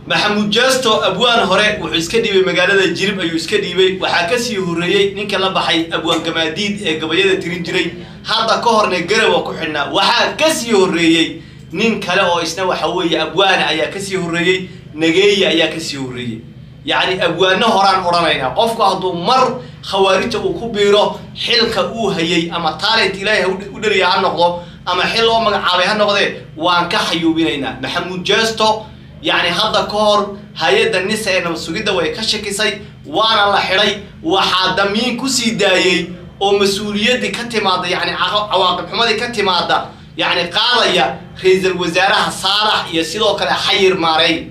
maxamuud jeesto abwaan hore wuxuu iska dhiibay magaalada jirib ayuu iska dhiibay waxaa kasii horreeyey ninka la baxay abwaan gamaadiid ee gabayada tirin jiray hadda ka horna garawa ku xidhnaa waxaa kasii horreeyey nin kale oo isna waxa weeye abwaana ayaa kasii horreeyey nageeya ayaa kasii horreeyey yacni abwaano horaan odhanaynaa qofku hadduu mar khawaarijta uu ku biiro xilka uu hayay ama taalent ilaahay ha u dheriya ha noqdo ama xil loo magacaabay ha noqdee waan ka xayuubinaynaa maxamuud jeesto yacni hadda ka hor hay-adda nisa ee nabad sugidda way ka shakisay waana la xidhay waxaa damiin kusii daayey oo mas-uuliyaddii ka timaada yacni cawaaqib xumadii ka timaada yacni qaadaya ra-iisul wasaaraha saalax iyo sidoo kale xayir maareey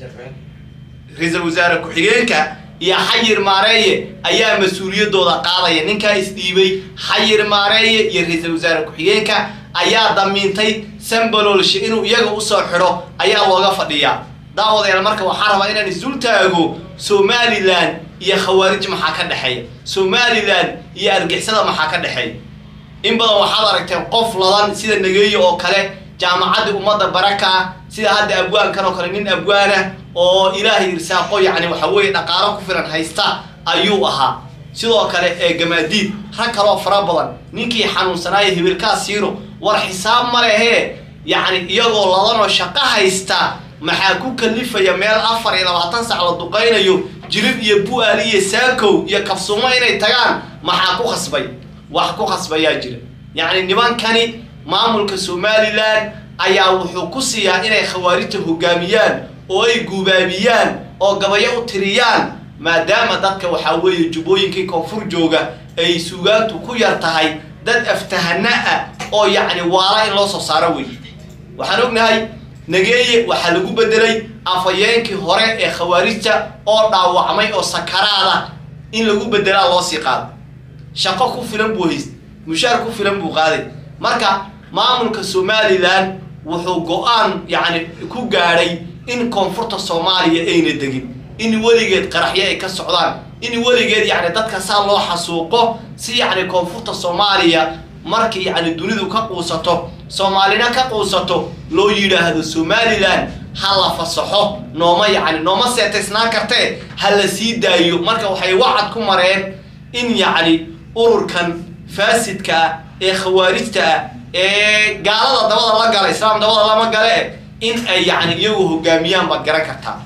ra-iisul wasaare ku-xigeenka iyo xayir maareeye ayaa mas-uuliyaddooda qaadaya ninkaa isdhiibay xayir maareeye iyo ra-iisul wasaare ku-xigeenka ayaa damiintay sambalolshe inuu iyaga usoo xidho ayaa looga fadhiyaa daawadayaal marka waxaa rabaa inaan isul taago somalilan iyo khawaarij maxaa ka dhexeeya somalilan iyo argixisada maxaa ka dhexeeya in badan waxaad aragteen qof ladan sida nageeye oo kale jaamacaddii ummadda baraka sida hadda abwaankan oo kale nin abwaana oo ilaahay irsaaqo yacni waxa weeye dhaqaalo ku filan haysta ayuu ahaa sidoo kale ee gamaadiid rag kaloo fara badan ninkii xanuunsanaayo hibilkaa siino war xisaab ma lehee yacni iyagoo ladanoo shaqo haysta maxaa ku kalifaya meel afar iyo labaatan sac la duqaynayo jirib iyo bu-aal iyo saakow iyo kafsuumo inay tagaan maxaa ku khasbay wax ku khasbayaa jira yacni nimankani maamulka somalilan ayaa wuxuu ku siiyaa inay khawaarijta hogaamiyaan oo ay guubaabiyaan oo gabayo u tiriyaan maadaama dadka waxaa weeye jubbooyinkii koonfur jooga ay suugaantu ku yar tahay dad aftahana ah oo yacni waala in loo soo saaro wey waxaan ognahay nageeye waxaa lagu bedelay afhayeenkii hore ee khawaarijta oo dhaawacmay oo sakaraada in lagu bedelaa loo sii qaado shaqo ku filan buu hayst mushaar ku filan buu qaaday marka maamulka somalilan wuxuu go-aan yacni ku gaadhay in koonfurta soomaaliya ayna degin in weligeed qaraxyo ay ka socdaan in weligeed yacni dadka saa loo xasuuqo si yacni koonfurta soomaaliya markii yacni dunidu ka quusato soomaalina ka quusato loo yidhaahdo somalilan ha la fasaxo nooma yacni nooma seetaysnaan kartee ha la sii daayo marka waxay wacad ku mareen in yacni ururkan faasidka ah ee khawaarijta ah ee gaalada dabada la gala islaam dabada lama gale in ay yacni iyagu hogaamiyaan baad garan kartaa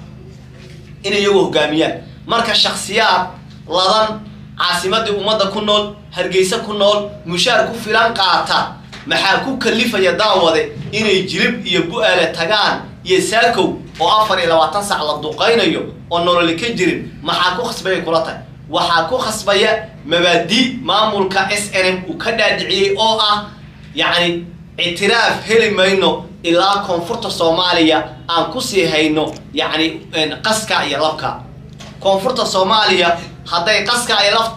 in iyagu hogaamiyaan marka shaksiyaad ladan caasimadii ummadda ku nool hargeysa ku nool mushaar ku filan qaata maxaa ku kalifaya daawade inay jirib iyo bu-aale tagaan iyo saakow oo afar iyo labaatan sac la duqaynayo oo nololi ka jirin maxaa ku khasbaya kula tahay waxaa ku khasbaya mabaadi maamulka s n m uu ka dhaadhiciyey oo ah yacni ictiraaf heli mayno ilaa koonfurta soomaaliya aan kusii hayno yacni qaska iyo labka koonfurta soomaaliya hadday qaska iyo laf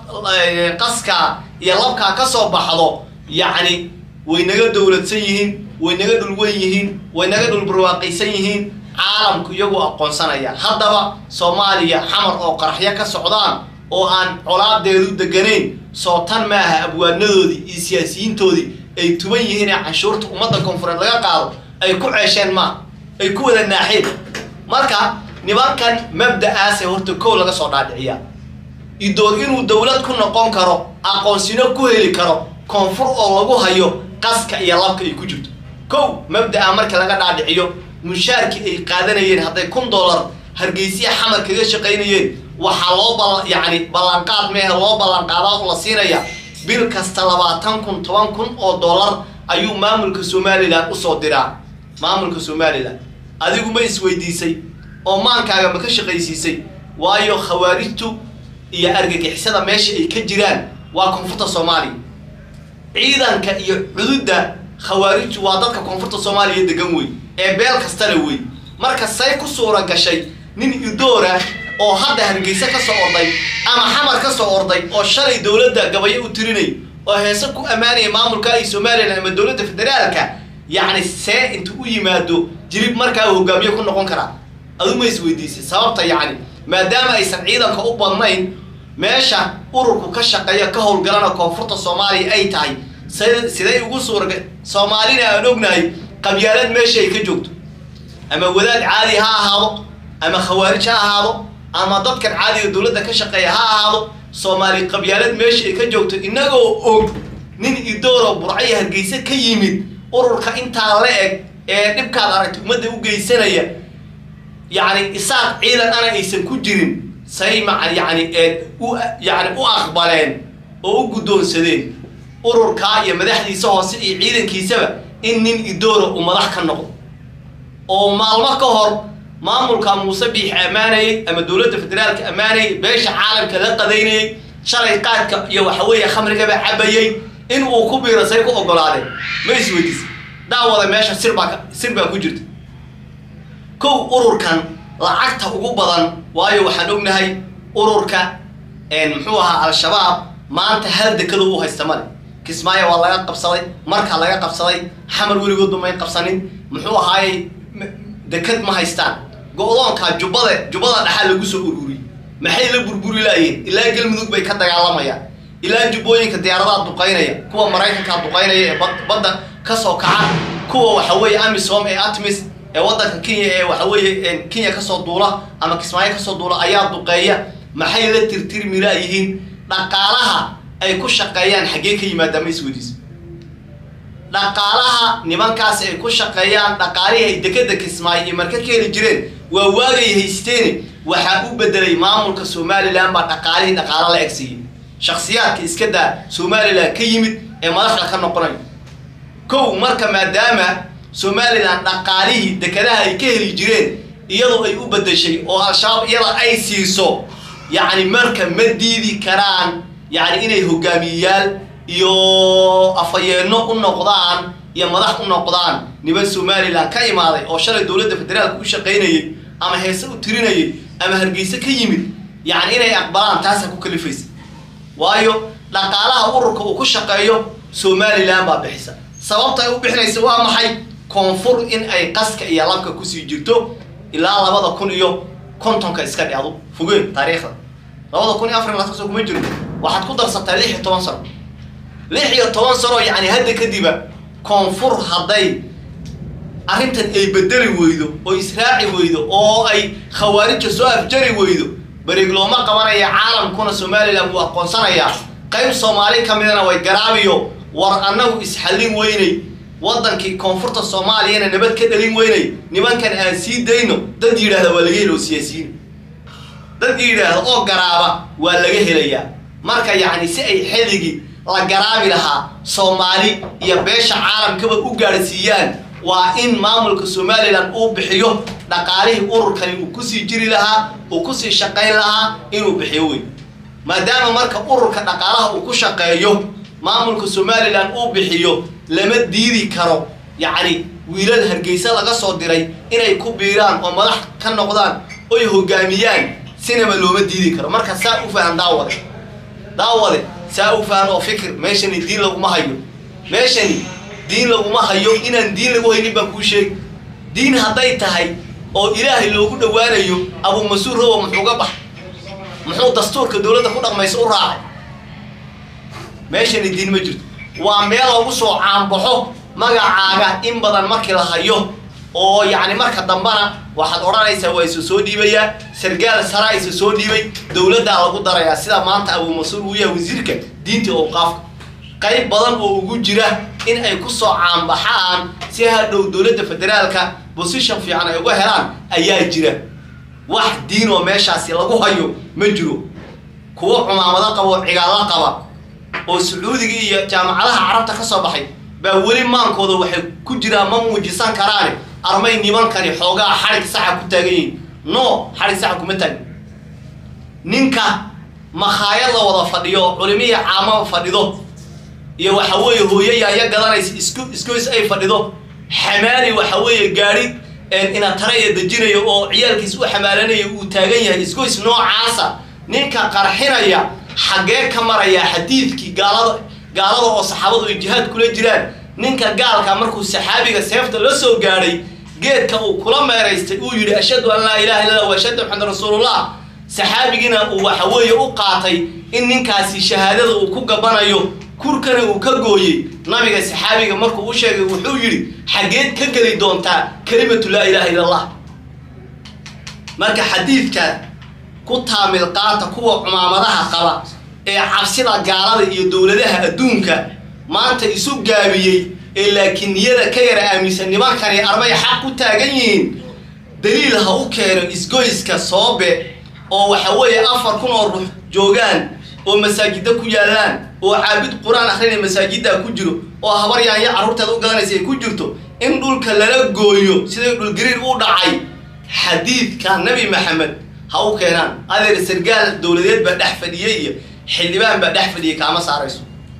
qaska iyo labkaa ka soo baxdo yacni way naga dowladsan yihiin way naga dhulwan yihiin way naga dhulbarwaaqaysan yihiin caalamku iyagu aqoonsanaya haddaba soomaaliya xamar oo qaraxyo ka socdaan oo aan colaadeedu deganayn soo tan maaha abwaanadoodii iyo siyaasiyiintoodii ay tuban yihiin ee canshuurta ummadda koonfureed laga qaado ay ku ceesheen maa ay ku wada naaxeen marka nimankan mabda-aase horta kow laga soo dhaadhiciyaa idoor inuu dowlad ku noqon karo aqoonsino ku heli karo koonfur oo lagu hayo qaska iyo labka ay ku jirto kow mabda-a marka laga dhaadhiciyo mushaarkii ay qaadanayeen hadday kun dollar hargeysiya xamar kaga shaqaynayeen waxaa loo bal yacni ballanqaad mehe loo ballanqaadaa la siinaya bil kasta labaatan kun toban kun oo dollar ayuu maamulka somalilan usoo diraa maamulka somalilan adigu ma isweydiisay oo maankaaga ma ka shaqaysiisay waayo khawaarijtu iyo argagixisada meesha ay ka jiraan waa koonfurta soomaaliya ciidanka iyo cududda khawaarijtu waa dadka koonfurta soomaaliya degan wey ee beel kastana wey marka say ku suura gashay nin idoora oo hadda hargeysa ka soo orday ama xamar ka soo orday oo shalay dowladda gabayo u tirinay oo heese ku ammaanaya maamulka iyo somalilan ama dowladda federaalka yacni see intu u yimaado jirib markaa hogaamiye ku noqon karaa adu ma isweydiisay sababta yacni maadaama aysan ciidanka u badnayn meesha ururku ka shaqeeya ka howlgalana koonfurta soomaaliya ay tahay s siday ugu suuraga soomaalina aan ognahay qabyaalad meesha ay ka joogto ama wadaad caadi ha ahaado ama khawaarij ha ahaado ama dadkan caadiga dowladda ka shaqeeya ha ahaado soomaali qabyaalad meesha ay ka joogto innagoo og nin idooro burcayo hargeysa ka yimid ururka intaa la eg ee dhibkaad aragtay ummadda u geysanaya yacni isaaq ciidan ana aysan ku jirin say ma yani u yani u aqbaleen oo u guddoonsadeen ururkaa iyo madaxdiisa hoose iyo ciidankiisaba in nin idoora uu madax ka noqdo oo maalmo ka hor maamulka muuse biix ammaanayay ama dowladda federaalka ammaanayay beesha caalamka la qadaynayay shalay qaadka iyo waxaweeye khamrigaba cabayay in uu ku biiro say ku ogolaadeen ma isweydiis daawada meesha sir baa sir baa ku jirta kow ururkan lacagta ugu badan waayo waxaan ognahay ururka muxuu ahaa al-shabaab maanta hal dekado u haysta male kismaayo waa laga qabsaday markaa laga qabsaday xamar weligoodba may qabsanin muxuu ahaayey dekad ma haystaan go-doonka jubbada jubbada dhaxaa lagu soo ururiyey maxay la burburi laayeen ilaa galmudug bay ka dagaalamayaan ilaa jubbooyinka diyaaradaha duqaynaya kuwa maraykanka duqaynaya ee badda kasoo kaca kuwa waxa weeye amisom ee atmis ee waddanka kenya ee waxa weeye kenya kasoo duula ama kismaayo kasoo duula ayaa duqeeya maxay la tirtirmi laayihiin dhaqaalaha ay ku shaqeeyaan xaggee ka yimaada ma isweydiis dhaqaalaha nimankaasi ay ku shaqeeyaan dhaqaalihii ay dekeda kismaayo iyo marka ka heli jireen waa waagay haysteene waxaa u bedelay maamulka somalilan baa dhaqaalihii dhaqaalo la egsiiyey shaksiyaadka iska daa somalilan ka yimid ee madaxda ka noqonaya kow marka maadaama somalilan dhaqaalihii dekadaha ay ka heli jireen iyadoo ay u bedeshay oo al-shabaab iyada ay siiso yacni marka ma diidi karaan yacni inay hogaamiyeyaal iyo afhayeenno u noqdaan iyo madax u noqdaan niman somalilan ka imaaday oo shalay dowladda federaalka u shaqaynayay ama heese u tirinayay ama hargeyse ka yimid yacni inay aqbalaan taasaa ku kalifaysa waayo dhaqaalaha ururka uu ku shaqeeyo somalilan baa bixisa sababta ay u bixinaysa waa maxay koonfur in ay qaska iyo labka kusii jirto ilaa labada kun iyo kontonka iska dhacdo fogeen taariikhda labada kun iyo afar iyo labaatan sano kuma jiro waxaad ku darsataa lix iyo toban sano lix iyo toban sano yacni hadda kadiba koonfur hadday arrintan ay bedeli weydo oo israaci weydo oo ay khawaarija soo afjari weydo berieg looma qabanaya caalamkuna somalilan wuu aqoonsanayaa qayb soomaali ka midana way garaabiyo war annagu isxallin weynay waddankii koonfurta soomaaliyana nabad ka dhalin weynay nimankan aan sii dayno dad yidhaahda waa laga helo oo siyaasiyiin dad yidhaahda oo garaaba waa laga helayaa marka yacni si ay xilligii la garaabi lahaa soomaali iyo beesha caalamkaba u gaadhsiiyaan waa in maamulka somalilan uu bixiyo dhaqaalihii ururkani uu kusii jiri lahaa uu kusii shaqayn lahaa inuu bixiyo wey maadaama marka ururka dhaqaalaha uu ku shaqeeyo maamulka somalilan uu bixiyo lama diidi karo yacni wiilal hargeysa laga soo diray inay ku biiraan oo madax ka noqdaan oy hogaamiyaan sinaba looma diidi karo marka saa u fahan daawade daawade saa u fahan oo fikir meeshani diin laguma hayo meeshani diin laguma hayo inaan diin lagu haynin baan kuu sheegi diin hadday tahay oo ilaahay loogu dhowaanayo abumasuur rowo muxuu ga bax muxuu dastuurka dowladda ku dhaqmaysa u raacay meeshani diin ma jirto waa meel lagu soo caanbaxo magacaaga in badan markii la hayo oo yacni marka dambana waxaad odhanaysaa waa isa soo dhiibayaa sargaal saraa isa soo dhiibay dowladdaa lagu darayaa sida maanta abumasuur uu yahay wasiirka diinta owqaafka qayb badan oo ugu jira in ay ku soo caanbaxaan si hadhow dowladda federaalka bosition fiican ay uga helaan ayaa jira wax diin oo meeshaasi lagu hayo ma jiro kuwo cumaamado qaba oo cigaalo qaba oo sacuudiga iyo jaamacadaha carabta ka soo baxay baa weli maankooda waxay ku jiraan ma muujisan karaane armay nimankani xoogaa xarig saxa ku taagan yihiin no xarig saxa kuma taagin ninka makhaayad la wada fadhiyo oo culimiya caamaba fadhido iyo waxa weeye hooyayaaya gadanaysa isku iskoys ay fadhido xamaali waxa weeye gaari inataraya dejinayo oo ciyaalkiis u xamaalanaya uu taagan yahay iskoys noocaasa ninka qarxinaya xaggee ka maraya xadiidkii gaalada gaalada oo saxaabadu ay jihaad kula jiraan ninka gaalka markuu saxaabiga seefta la soo gaadhay geedka uu kula meeraystay uu yidhi ashhadu an laa ilaha illa allah wa ashhadu maxamed rasuulullah saxaabigiina uu waxa weeye u qaatay in ninkaasi shahaadada uu ku gabanayo kurkana uu ka gooyey nabiga saxaabiga markuu u sheegay wuxuu yidhi xaggeed ka geli doontaa kelimatu laa ilaha illa allah marka xadiidkan ku taamil qaata kuwa cumaamadaha qaba ee cabsida gaalada iyo dowladaha adduunka maanta isu gaabiyey ee laakiin niyada ka yara aaminsan nimankani arbay xaq ku taagan yihiin daliil ha u keeno isgoyska soobe oo waxa weeye afar kun oo ruux joogaan oo masaajida ku yaallaan oo caabid qur-aan akrinaya masaajidda ku jiro oo habar yaanya carruurteeda u gadanaysa ay ku jirto in dhulka lala gooyo siday dhulgariir u dhacay xadiidka nabi maxamed ha u keenaan adeer sargaal dowladeed baa dhex fadhiyey iyo xildhibaan baa dhex fadhiyay kaama saarayso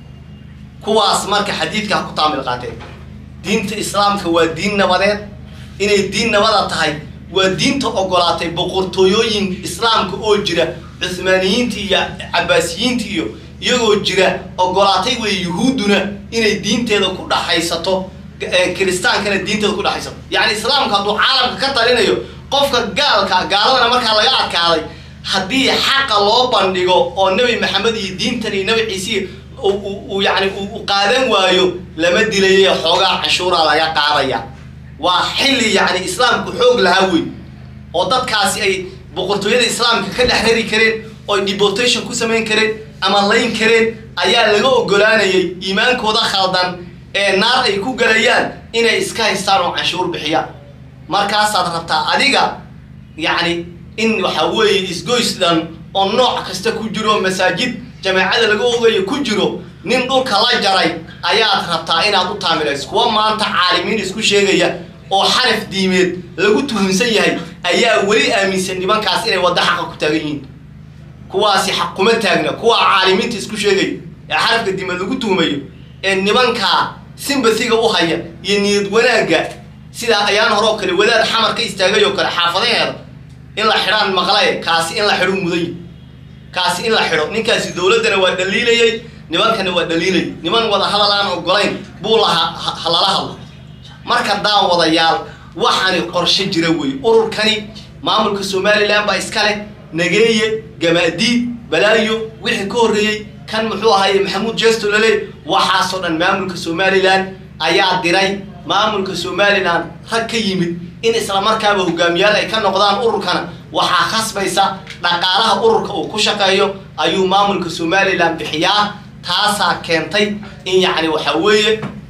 kuwaas marka xadiidka ha ku taamil qaateen diinta islaamka waa diin nabadeed inay diin nabada tahay waa diinta ogolaatay boqortooyooyin islaamka oo jira cuhmaaniyiinta iyo cabaasiyiinta iyo iyagoo jira ogolaatay wey yuhuudduna inay diinteeda ku dhaxaysato kiristaankana diinteeda ku dhaxaysato yacni islaamka hadduu caalamka ka talinayo qofka gaalka gaaladana markaa laga adkaaday haddii xaqa loo bandhigo oo nebi maxamed iyo diintan iyo nebi ciise uu yani u qaadan waayo lama dilaye xoogaa canshuuraa laga qaadaya waa xilli yacni islaamku xoog lahaa wey oo dadkaasi ay boqortooyada islaamka ka dhex rari kareen oo deportation ku samayn kareen ama layn kareen ayaa laga ogolaanayay iimaankooda khaldan ee naar ay ku galayaan inay iska haystaan oo canshuur bixiyaan markaasaad rabtaa adiga yacni in waxa weeye isgoys dhan oo nooc kasta ku jiro masaajid jamaacada laga ogayo ku jiro nin dhulka la jaray ayaad rabtaa inaad u taamilayso kuwa maanta caalimiin isku sheegaya oo xaraf diimeed lagu tuhunsan yahay ayaa weli aaminsan nimankaas inay wadda xaqa ku taagan yihiin kuwaasi xaq kuma taagna kuwa caalimiinta isku sheegaya ee xarafka diimeed lagu tuhumayo ee nimankaa simbasiga u haya iyo niyad wanaagga sidaa ayaan hore oo kale wadaad xamar ka istaagay oo kale xaafadaheeda in la xidhaan maqlaye kaasi in la xidho muday kaasi in la xidho ninkaasi dowladdana waa dhaliilayey nimankana waa dhaliilayay niman wada hadal aan ogolayn buu lahaa halala hadlo marka daawadayaal waxaani qorshe jira wey ururkani maamulka somalilan baa iska leh nageeye gamaadiid balaayo wixii ka horreeyey kan muxuu ahaaye maxamuud jeesto lale waxaasoo dhan maamulka somalilan ayaa diray maamulka somalilan rag ka yimid in islamarkaaba hogaamiyaal ay ka noqdaan ururkana waxaa khasbaysa dhaqaalaha ururka uu ku shaqeeyo ayuu maamulka somalilan bixiyaa taasaa keentay in yacni waxa weeye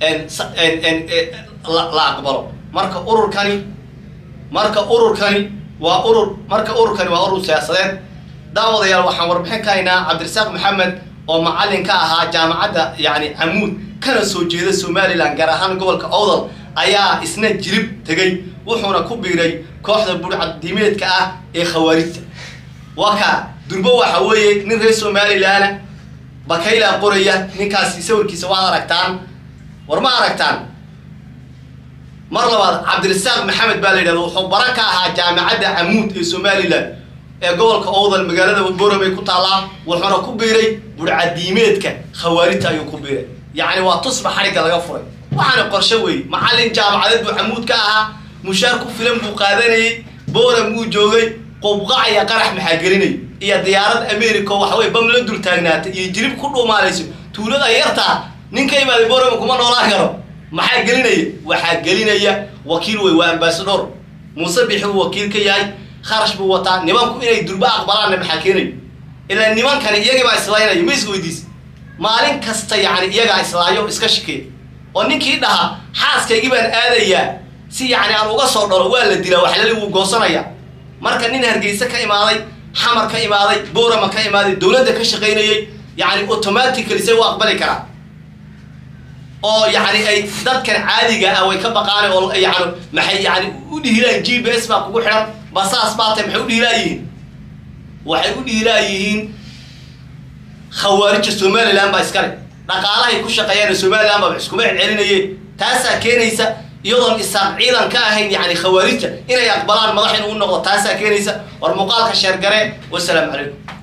la aqbalo marka ururkani marka ururkani waa urur marka ururkani waa urur siyaasadeed daawadayaal waxaan warbixin ka haynaa cabdirasaaq maxamed oo macallin ka ahaa jaamacadda yacni camuud kana soo jeeda somalilan gaar ahaan gobolka owdal ayaa isna jirib tegey wuxuuna ku biiray kooxda burcadiimeedka ah ee khawaarijta waka durbo waxa weeye nin reer somalilana bakaylaa qoraya ninkaasi sawirkiisa waad aragtaan war ma aragtaan mar labaad cabdirasaaq maxamed baa la yidhahda wuxuu bara ka ahaa jaamacadda camuud ee somalilan ee gobolka owdal magaalada boromay ku taallaa wuxuuna ku biiray burcadiimeedka khawaarijta ayuu ku biiray yacni waa tusba xarigga laga furay waxaana qorshe weeye macallin jaamacadeed buu camuud ka ahaa mushaar ku filan buu qaadanayey boram buu joogay qubqac iyo qarax maxaa gelinay iyo diyaarad america oo waxaweye bam la dul taagnaatay iyo jirib ku dhuumaalayso tuulada yartaa nin ka imaaday boram kuma noolaan karo maxaa gelinaya waxaa gelinaya wakiil wey waa ambasador muuse bixi uu wakiil ka yahay kharash buu wataa nimanku inay durba aqbalaanna maxaa keenayo ilaa nimankani iyagii baa islaynaya ma is weydiis maalin kasta yacni iyagaa islaayo iska shikeeya oo ninkii dhaha xaaskaygii baan aadayaa si yacni aan uga soo dhalo waa la dilaa waxlali wuu goosanaya marka nin hargeyse ka imaaday xamar ka imaaday boorama ka imaaday dowladda ka shaqaynayey yacni automatically say u aqbali karaa oo yacni ay dadkan caadiga ah way ka baqaan oo yani maxay yani u dhihilaan g b s baa kugu xidhan basaas baa tahay maxay u dhihilaayihiin waxay u dhihilaayihiin khawaarija somalilan baa iskale dhaqaalahay ku shaqeeyaan somalilan baa iskuma celcelinayeen taasaa keenaysa iyadoon isaaq ciidan ka ahayn yani khawaarijta inay aqbalaan madax inuu noqdo taasaa keenaysa war muuqaalka sheergare wasalaamu calaykum